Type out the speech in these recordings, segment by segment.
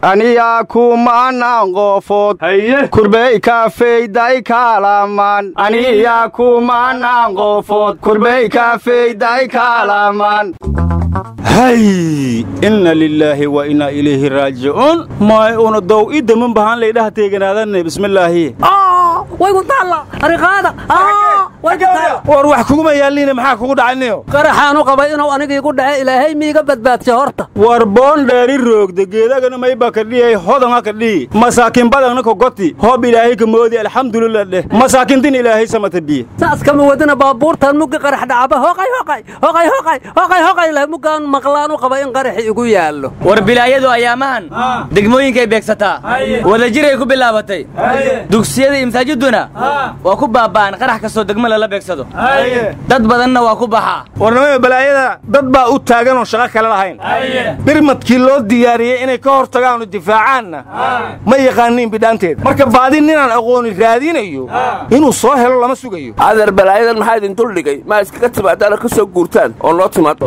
aniyaa kumanaan qoofood kurbey kaafeyday kaalamaan aniyaa kumanaan qoofood kurbey kaafeyday kaalamaan hay inna lilaahi wa inna ilayhi raajicuun may una dow i daman bahaan laydhaha teeganaadanne bismillaahi war wax kuguma yaalliina maxaa kugu dhacayniyo qaraxaanu qabay inuu aniga igu dhace ilaahay miiga badbaadsha horta war boon dheeri roogda geedagana mayba kadhiyay hodanga kadhiyi masaakin badangna kogoti hoob ilaahay ka moodi alxamdulilah dheh masaakintin ilaahay samata biye saas kama wadina baabuurtan muggi qarax dhacaba hoqay hoqay hoqay hoqay hoqay hoqay leh muggaan maqlaanu qaba in qaraxi igu yaallo war bilaayadu ayaamahan degmooyinkay beegsataa wadajiray ku bilaabatay dugsiyada iyo masaajiduna waa ku baaba'an qarax kastoo degmo lala beegsado dad badanna waa ku baxaa warnamada balaayada dad baa u taagan oo shaqo kale lahayn birmadkii loo diyaariyey inay ka hor tagaanu difaacaanna ma yaqaaniin bidhaanteeda marka baadi ninaan aqooni raadinayo inuu soo helo lama sugayo adeer balaayadan maxaa idin duldhigay ma iskaga timaadaana ka soo guurtaan oo noo timaado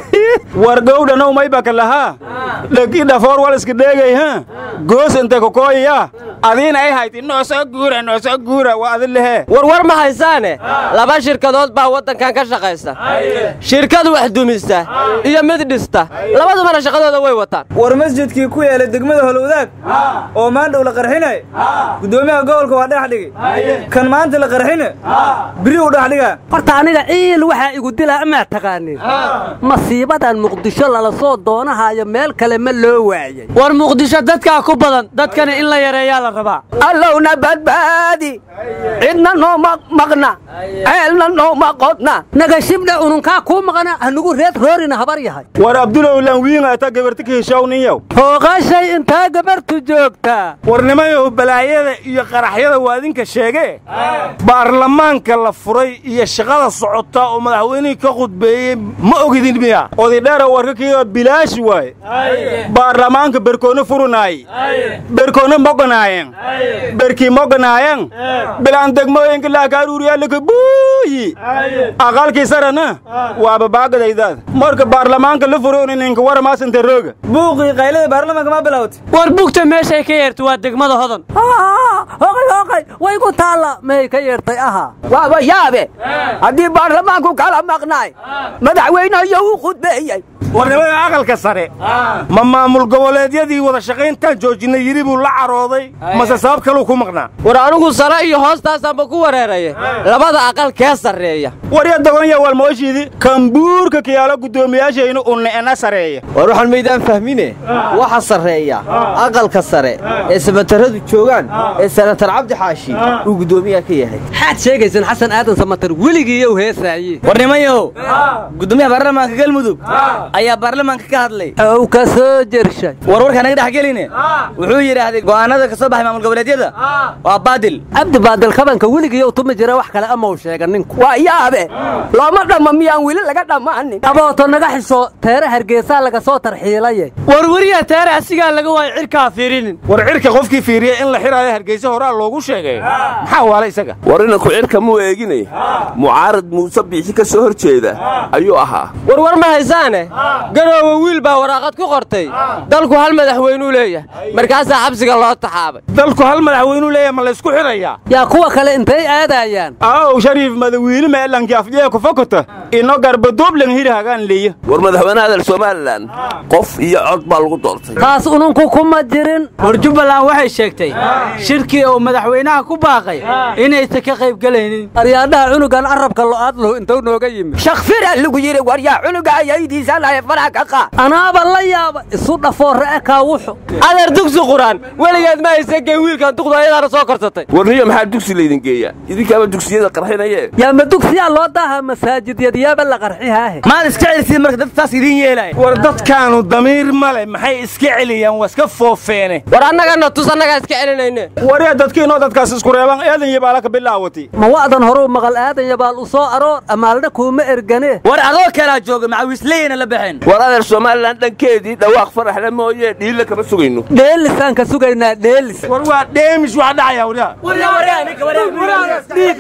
war gowdhanow maybaka lahaa dhegi dhafoor wal iska dheegay ha goos inte kokooyaya adiina ay hayd inoo soo guura noo soo guura waa adin lehee warwar ma haysaane laba shirkadood baa waddankan ka shaqaysa shirkad wax dumista iyo mid dhista labadubana shaqadooda way wataan war masjidkii ku yeelay degmada holowdaag oo maandhow la qarxinay guddoomiyaha gobolka waa dhex dhigay kan maanta la qarxine biri u dhex dhigaa horta aniga ciil waxaa igu dilaa amaa taqaanin masiibadan muqdisho lala soo doonahaayo meel kale ma loo waayay war muqdisho dadkaa ku badan dadkana in la yareeyaa la rabaa allowna badbaadi cidna nooma maqna ceelna nooma qodna nagashibdha ununkaa kuu maqna hanugu reed roorina habar yahay war abdulow lanwiinga ata gabarti ka heshaw ninyow hooqashay intaa gabartu joogtaa warnimayow balaayada iyo qaraxyada waa idinka sheegee baarlamaanka la furay iyo shaqada socota oo madaxweynihii ka khudbeeyey ma ogidin miya odidheera warka kiiga bilaashi waaye baarlamaanka berkoona furunaay berkoona moganaayeen berkii moganaayeen bilaan degmooyinka laakaaruuriyaalaka buuyi aqalkii sarana waaba baagadaydaad marka baarlamaanka la furay ninka waramaasanta rooga buuqii qaylada baarlamaanka ma bilowtay war bugta meeshay ka yeerta waa degmada hodan hoqay hoqay way ku taalla may ka yeertay ahaa waaba yaabe haddii baarlamaanku kala maqnaay madaxweyneyo uu khudbeeyey warnimada aqalka sare ma maamul goboleedyadii wada shaqayntaan joojinay yidhi buu la carooday mase sabab kaluu ku maqnaa war anigu sare iyo hoostaasaanba ku wareeraya labada aqal kee sarreeya warya dogonya waalmooshiidi kambuurka kiyaalo guddoomiyaashaynu unne'ena sareeya war waxaan maydaan fahmine waxa sarreeya aqalka sare ee samataradu joogaan ee sanatar cabdi xaashi uu guddoomiyaha ka yahay maxaad sheegaysan xasan aadan samatar weligiiyow heesaaye warnimayow guddoomiyaha baarlamaanka galmudug ayaa baarlamaanka ka hadlay ow ka soo jershay warwarka naga dhex geline wuxuu yidhaahday go'aanada ka soo baxay maamul goboleedyada waa baadil cabdi baadil kabanka weligiiyow tumi jira wax kale amau sheega ninku waa yaabe looma dhamma miyaan weli laga dhammaanin abooto naga xisho teere hargeysaa laga soo tarxiilaye warwariya teere asigaa laga waayo cirkaa fiirinin war cirka qofkii fiiriya in la xiraayo hargeysa horaa loogu sheegay maxaa waala isaga war inanku cirka muu eeginay mucaarad muuse biixi ka soo hor jeeda ayuu ahaa warwar ma haysaane garoowe wiil baa waraaqad ku qortay dalku hal madaxweynuu leeyahay markaasaa xabsiga loo taxaabay dalku hal madaxweynuu leeyahay ma laysku xidhayaa yaa kuwa kale intay aadayaan aw shariif madawiine meelanki afjee ku fakota ino garbaduublan hiri hagaan leeya war madaxweyne hadal somalilan qof iyo cod baa lagu doortay taas ununku kuma jirin war jubbaland waxay sheegtay shirkii uu madaxweynaha ku baaqay inaysan ka qayb gelaynin aryaadhaha cunugan carabka lo'aad lahu intuu nooga yimid shakfira lagu yidhi war yaa cunuga ayaydiisa lahay faraha ka qaad anaaba la yaaba isu dhafoorre e kaawuxu adeer dugsi quraan weligeed ma haysan gee wiilkan duqdu ayadaana soo korsatay warniyo maxaa dugsi laydin geeyaa idinkaaba dugsiyada qarxinaye yaa ma dugsiyaa loo daaha masaajidyadyaaba la qarxihaahe maad iska celisiin marka dad taas idiin yeelaya war dadkaanu damiir male maxay iska celiyaan waa iska foofeene war annagana tus annagaa iska celinayne warya dadkiinoo dadkaas isku reebaan eedan yabaala ka bilaawati ma wa'dan horuu maqal aadan yabaal u soo aroor amaalna kuuma ergane war adoo kalaa jooga macawiisleyana la baxeen war adeer somalilan dhankeedii dhawaaq faraxle mooye dhiille kama sugayno dheelisaan ka sugaynaa dheelis war waa dheemish wax dhacaya waryaa dhiigana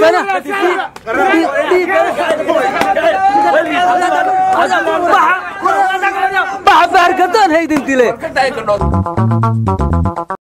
baxa baarkadoon haydin dile